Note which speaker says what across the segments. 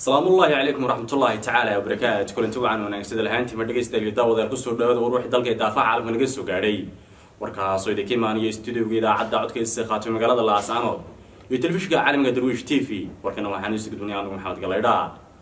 Speaker 1: salaamullaahi calaykum waraxmatullaahi tacaala wabarakaatu kulanti wacan wanaagsada lahaantiima dhegaystayaal daawadaal kusoo dhawaada war wixii dalka ee daafaha caalamka naga soo gaadhay warkaasoo idinka imaanaya stuudioga idaacadda codkaysa qaatay magaalada laascaanood iyo telefishinka caalamiga darwiish t v warkana waxaan isu gudbinay anigu maxamed galaydha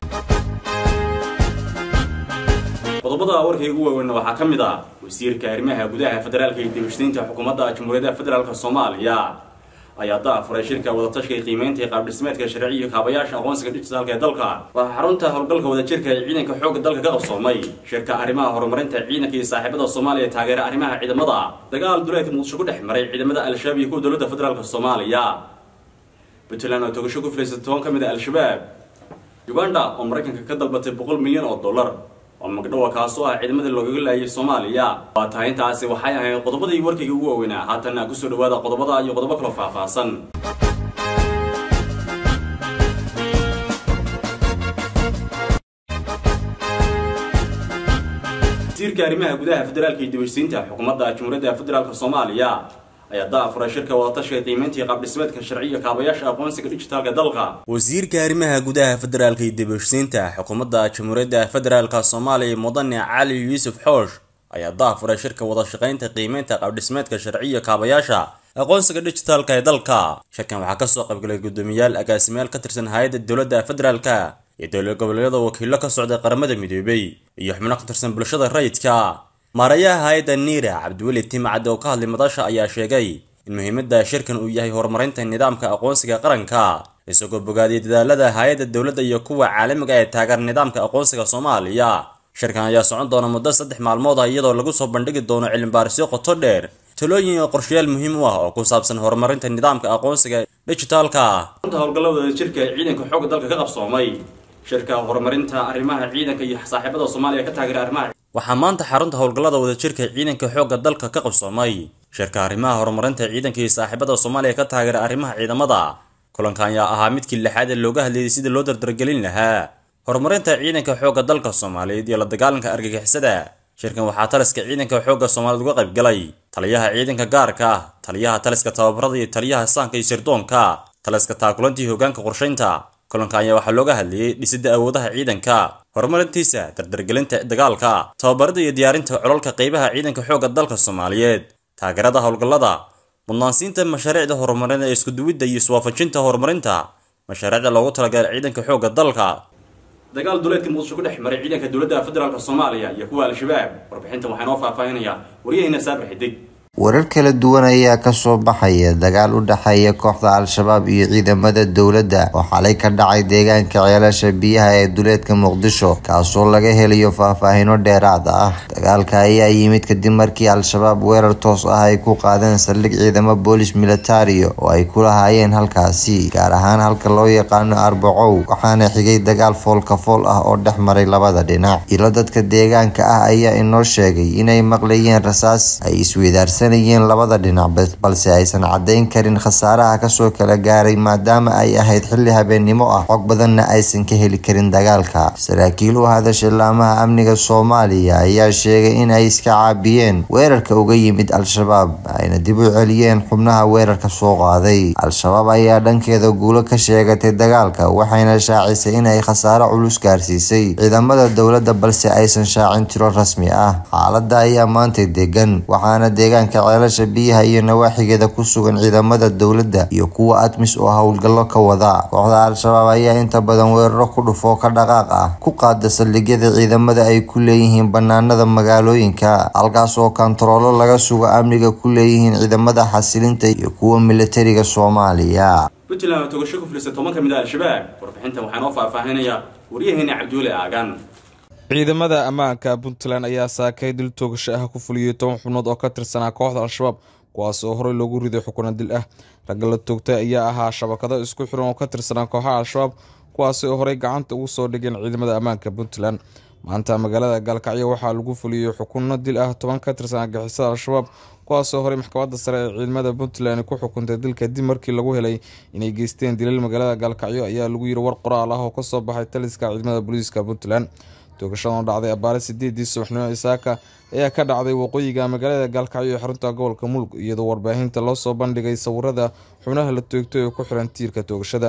Speaker 1: qodobada warkay ugu waaweynna waxaa ka mid ah wasiirka arrimaha gudaha federaalka iyo dibashtaynta xukuumadda jamhuuriyadda federaalk soomaaliya ayaa daafuray shirka wadatashiga qiimeynta ee qaabdhismeedka sharci iyo kaabayaasha aqoonsiga dijitaalka ee dalka waxaa xarunta howlgalka wadajirka ee ciidanka xoogga dalka ka qabsoomay shirka arrimaha horumarinta ciidanka iyo saaxiibada soomaaliya ee taageera arrimaha ciidamada dagaal duleedka muqdisho ku dhex maray ciidamada al-shabaab iyo kuwa dowladda federaalk soomaaliya puntland oo togasho ku filaysay toban ka mid a al-shabaab uganda oo maraykanka ka dalbatay boqol milyan oo dollar oo magdhowa kaasoo ah ciidamadii loogaga laayay soomaaliya waa tahay intaasi waxay ahayd qodobadii warkayga ugu waaweynaa haatana kusoo dhawaada qodobada iyo qodobo kaloo faahfaahsan wasiirka arrimaha gudaha federaalka iyo dibashsiinta xukuumadda jamhuuriyadda federaalk soomaaliya ayaa daafuray shirka wadatashiga qiimeynta iyo qaabdhismeedka sharciga kaabayaasha aqoonsiga dijitaalka dalka wasiirka arrimaha gudaha federaalka iyo dibashsiinta xukuumadda jamhuuriyadda federaalk soomaaliya mudane cali yuusuf xoosh ayaa daafuray shirka wadashaqeynta qiimeynta qaabdhismeedka sharciya kaabayaasha aqoonsiga dijitaalka ee dalka shirkan waxaa kasoo qaybgalay guddoomiyaal agaasimayaal ka tirsan hay-adda dowladda federaalka iyo dowlad goboleedyada wakiilo ka socday qaramada midoobay iyo xubno ka tirsan bulshada rayidka maarayaha hay-adda niira cabdiweli timcad oo ka hadlay madasha ayaa sheegay in muhiimadda shirkan uu yahay horumarinta nidaamka aqoonsiga qaranka isagoo bogaadiyay dadaalada hay-adda dowladda iyo kuwa caalamiga ee taageera nidaamka aqoonsiga soomaaliya shirkan ayaa socon doona muddo saddex maalmood ah iyadoo lagu soo bandhigi doono cilmibaarisyo qoto dheer talooyin iyo qorshayaal muhiim u ah oo ku saabsan horumarinta nidaamka aqoonsiga dijitaalka runta howlgallada wadajirka ee ciidanka xoogga dalka ka qabsoomay shirka horumarinta arrimaha ciidanka iyo saaxiibada soomaaliya ka taageera arrimaha waxaa maanta xarunta howlgallada wadajirka ciidanka xoogga dalka ka qabsoomay shirka arrimaha horumarinta ciidanka iyo saaxiibada soomaaliya ka taageera arrimaha ciidamada kulankan ayaa ahaa midkii lixaad ee looga hadlayay sidii loo dardargelin lahaa horumarinta ciidanka xoogga dalka soomaaliyeed iyo la dagaalanka argagixisada shirkan waxaa taliska ciidanka xoogga soomaaliyeed uga qayb galay taliyaha ciidanka gaarka ah taliyaha taliska tababarada iyo taliyaha saanka iyo sirdoonka taliska taakulantii hoggaanka qorshaynta kulanka ayaa waxaa looga hadlayay dhisidda awoodaha ciidanka horumarintiisa dardargelinta dagaalka tababarada iyo diyaarinta colalka qeybaha ciidanka xoogga dalka soomaaliyeed taageerada howlgallada mudnaansiinta mashaariicda horumarin ee iskuduwidda iyo iswaafajinta horumarinta mashaariicda loogu talagalay ciidanka xoogga dalka dagaal duleedka muqdisho ku dhex maray ciidanka dowladda federaalk soomaaliya iyo kuwa al-shabaab warbixinta waxaa inoo faahfaahinaya waryaheyna saabir xidig
Speaker 2: warar kala duwan ayaa kasoo baxaya dagaal u dhexeeya kooxda al-shabaab iyo ciidamada dowladda oo xalay ka dhacay deegaanka ceelasha biyaha ee duleedka muqdisho kaasoo laga helayo faahfaahino dheeraad ah dagaalka ayaa yimid kadib markii al-shabaab weerar toos ah ay ku qaadeen saldhig ciidamo boolis militario oo ay ku lahaayeen halkaasi gaar ahaan halka loo yaqaano arbacow waxaana xigay dagaal foolka fool ah oo dhex maray labada dhinac ilo dadka deegaanka ah ayaa inoo sheegay inay maqlayeen rasaas ay isweydaarsan labada dhinac balse aysan caddayn karin khasaaraha kasoo kala gaaray maadaama ay ahayd xilli habeennimo ah xog badanna aysan ka heli karin dagaalka saraakiil u hadashay laamaha amniga soomaaliya ayaa sheegay in ay iska caabiyeen weerarka uga yimid al-shabaab ayna dib u celiyeen xubnaha weerarka soo qaaday al-shabaab ayaa dhankeeda guulo ka sheegatay dagaalka waxayna shaacisay in ay khasaaro culus gaarsiisay ciidamada dowladda balse aysan shaacin tiro rasmi ah xaaladda ayaa maantay degan waxaana deegaanka ceelasha biyaha iyo nawaaxigeeda ku sugan ciidamada dowladda iyo kuwa admis oo howlgallo ka wada kooxda al-shabaab ayaa inta badan weeraro ku dhufoo ka dhaqaaq ah ku qaada saldhigyada ciidamada ay ku leeyihiin banaanada magaalooyinka halkaas oo kontaroolo laga sugo amniga ku leeyihiin ciidamada xasilinta iyo kuwa militariga soomaaliya
Speaker 1: puntland oo togasho ku filisay toban ka mid a al-shabaab warbixintan waxaa inoo faahfaahinaya waryaheena cabduule aagan
Speaker 3: ciidamada ammaanka puntland ayaa saakay dil toogasho ah ku fuliyey toban xubnood oo ka tirsanaa kooxda al-shabaab kuwaas oo horey loogu riday xukuna dil ah ragga la toogtay ayaa ahaa shabakado isku xiran oo ka tirsanaa kooxaha al-shabaab kuwaasi oo horey gacanta ugu soo dhigeen ciidamada ammaanka puntland maanta magaalada gaalkacyo waxaa lagu fuliyey xukuno dil ah toban ka tirsanaa gixisada al-shabaab kuwaasoo horey maxkamadda sare ee ciidamada puntland ku xukuntay dil kadib markii lagu helay inay geysteen dilal magaalada gaalkacyo ayaa lagu yiri war qoraal ah oo kasoo baxay taliska ciidamada booliiska puntland toogashadan oo dhacday abaare sideedii subaxnimo isaaka ayaa ka dhacday waqooyiga magaalada gaalkacyo ee xarunta gobolka mulk iyadoo warbaahinta loo soo bandhigay sawirada xubnaha la toogtay oo ku xiran tiirka toogashada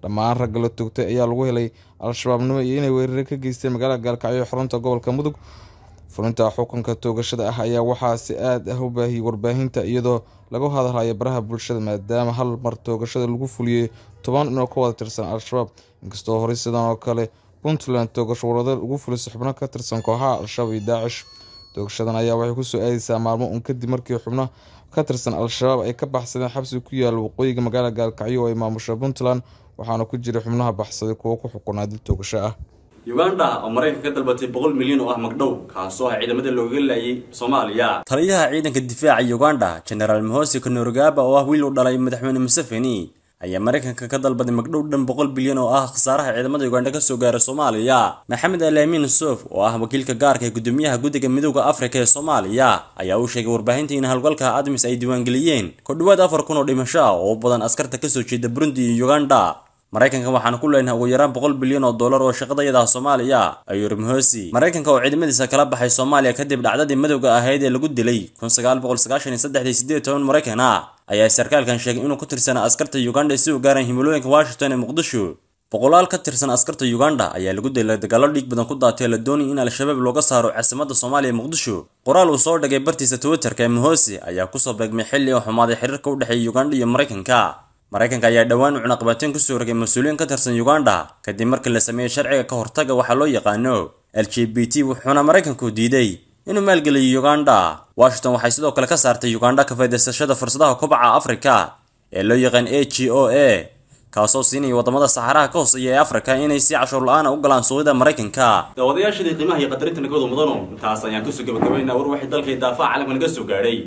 Speaker 3: dhammaan ragga la toogtay ayaa lagu helay al-shabaabnimo iyo inay weerare ka geysteen magaalada gaalkacyo ee xarunta gobolka mudug fulinta xukunka toogashada ah ayaa waxaa si aad ah u baahiyey warbaahinta iyadoo lagu hadalhayo baraha bulshada maadaama hal mar toogashada lagu fuliyey toban inoo ka wada tirsan al-shabaab inkastoo horey sidan oo kale puntland toogasho warada ugu fulisay xubno ka tirsan kooxaha al-shabaab iyo daacish toogashadan ayaa waxay kusoo aadeysaa maalmo un kadib markii xubno ka tirsan al-shabaab ay ka baxsadeen xabsi ku yaala waqooyiga magaalada gaalkacyo oo ay maamusha puntland waxaana ku jira xubnaha baxsaday kuwo ku xukunaa dil toogasho ah
Speaker 1: uganda oo maraykanka ka dalbatay boqol milyan oo ah magdhow kaasoo ah ciidamada looga laayay soomaaliya taliyaha ciidanka difaaca uganda genaraal mohosi konorogaba oo ah wiil u dhalay madaxweyne museveni ayaa maraykanka ka dalbaday magdhow dhan boqol bilyan oo ah khasaaraha ciidamada uganda kasoo gaara soomaaliya maxamed alamin sof oo ah wakiilka gaarka ee gudoomiyaha guddiga midooda afrika ee soomaaliya ayaa u sheegay warbaahinta in howlgalka admis ay diiwaangeliyeen ku dhowaad afar kun oo dhimasho ah oo u badan askarta kasoo jeeda burundi iyo uganda maraykanka waxaanu ku leenahay ugu yaraan boqol bilyan oo dollar oo shaqadayadaha soomaaliya ayuu yiri mohosi maraykanka oo ciidamadiisa kala baxay soomaaliya kadib dhacdadii madowga ahayd ee lagu dilay kun sagaal boqol sagaashan iyo saddexdii sideed toban maraykan ah ayaa sarkaalkan sheegay inuu ku tirsanaa askarta uganda si u gaaraan himilooyinka washington ee muqdisho boqolaal ka tirsan askarta uganda ayaa lagu dilay dagaalo dhiig badan ku daatay la doonayay in al-shabaab looga saaro caasimada soomaaliya ee muqdisho qoraal uu soo dhigay bartiisa twitterka ee mohosi ayaa kusoo beegmay xilli oo xumaaday xiriirka u dhexeeya uganda iyo maraykanka maraykanka ayaa dhowaan u cunaqabateen kusoo rogay mas-uuliyiin ka tirsan uganda kadib markii la sameeyey sharciga ka hortaga waxaa loo yaqaano l g b t wuxuuna maraykanku diiday inuu maalgeliyo uganda washington waxay sidoo kale ka saartay uganda ka faa'idaysashada fursadaha kobaca afrika ee loo yaqaan a g o a kaasoo siinaya wadamada saxaraha ka hooseeya ee afrika inay si cashuur la-aan u galaan suuqyada maraykanka daawadayaashadii qiimaha iyo qadarinta nagooda mudano intaas ayaan kusoo gabagabaynaa war waxay dalkay daafaha caalamka naga soo gaadhay